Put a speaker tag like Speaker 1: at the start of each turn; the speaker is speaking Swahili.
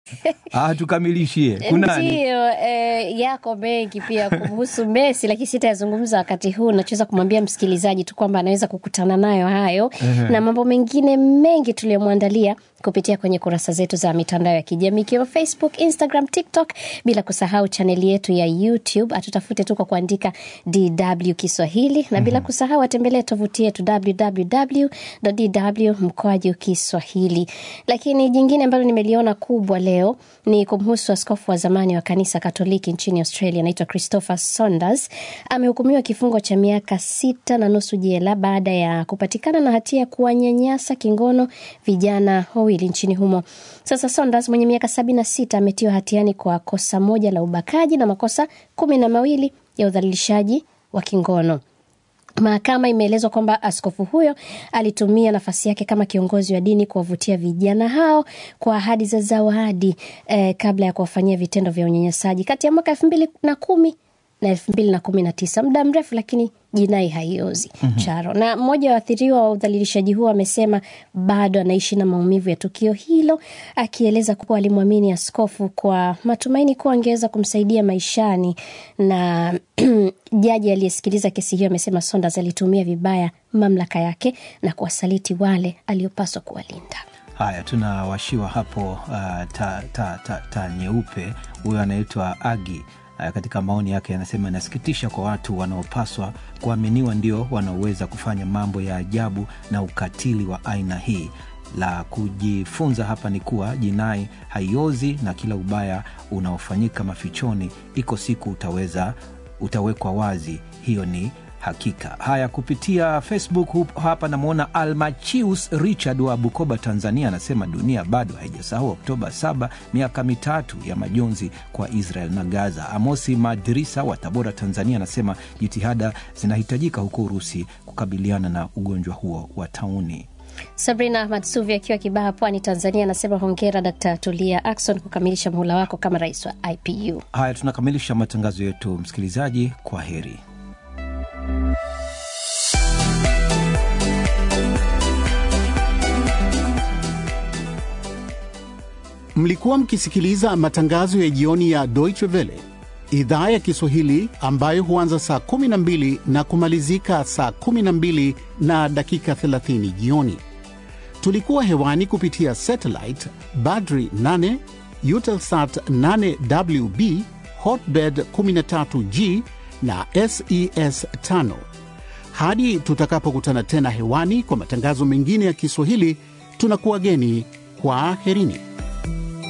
Speaker 1: Ah, tukamilishie. Kunani?
Speaker 2: Ndiyo, eh, yako mengi pia kumhusu Messi, lakini sitayazungumza wakati huu. Nachoweza kumwambia msikilizaji tu kwamba anaweza kukutana nayo hayo na mambo mengine mengi tuliyomwandalia kupitia kwenye kurasa zetu za mitandao ya kijamii ikiwemo Facebook, Instagram, TikTok, bila kusahau chaneli yetu ya YouTube. Atutafute tu kwa kuandika DW Kiswahili na bila kusahau atembelee tovuti yetu www.dw mkoaju Kiswahili. Lakini jingine ambalo nimeliona kubwa leo ni kumhusu askofu wa zamani wa kanisa Katoliki nchini Australia, anaitwa Christopher Saunders. Amehukumiwa kifungo cha miaka sita na nusu jela baada ya kupatikana na hatia ya kuwanyanyasa kingono vijana wawili nchini humo. Sasa Saunders mwenye miaka sabini na sita ametiwa hatiani kwa kosa moja la ubakaji na makosa kumi na mawili ya udhalilishaji wa kingono. Mahakama imeelezwa kwamba askofu huyo alitumia nafasi yake kama kiongozi wa dini kuwavutia vijana hao kwa ahadi za zawadi eh, kabla ya kuwafanyia vitendo vya unyanyasaji kati ya mwaka elfu mbili na kumi na elfu mbili na kumi na tisa muda mrefu, lakini jinai haiozi charo. Na mmoja wa waathiriwa wa udhalilishaji huo amesema bado anaishi na maumivu ya tukio hilo, akieleza kuwa alimwamini askofu kwa matumaini kuwa angeweza kumsaidia maishani. Na jaji aliyesikiliza kesi hiyo amesema Saunders alitumia vibaya mamlaka yake na kuwasaliti wale aliopaswa kuwalinda.
Speaker 1: Haya, tunawashiwa hapo uh, ta, ta, ta, ta nyeupe. Huyo anaitwa Agi. Uh, katika maoni yake anasema inasikitisha kwa watu wanaopaswa kuaminiwa ndio wanaoweza kufanya mambo ya ajabu na ukatili wa aina hii. La kujifunza hapa ni kuwa jinai haiozi na kila ubaya unaofanyika mafichoni, iko siku utaweza utawekwa wazi. Hiyo ni hakika. Haya, kupitia Facebook hup- hapa namwona Almachius Richard wa Bukoba, Tanzania, anasema dunia bado haijasahau Oktoba 7, miaka mitatu ya majonzi kwa Israel na Gaza. Amosi Madrisa wa Tabora, Tanzania, anasema jitihada zinahitajika huko Urusi kukabiliana na ugonjwa huo wa tauni.
Speaker 2: Sabrina Ahmad Suvi akiwa Kibaha, Pwani, Tanzania, anasema hongera Dkt. Tulia Akson kukamilisha muhula wako kama rais wa IPU.
Speaker 1: Haya, tunakamilisha matangazo yetu, msikilizaji. Kwa heri.
Speaker 3: Mlikuwa mkisikiliza matangazo ya jioni ya Deutsche Welle idhaa ya Kiswahili ambayo huanza saa 12 na kumalizika saa 12 na dakika 30 jioni. Tulikuwa hewani kupitia satellite Badri 8, Eutelsat 8WB, Hotbird 13G na SES 5. Hadi tutakapokutana tena hewani kwa matangazo mengine ya Kiswahili, tunakuwageni kwa aherini.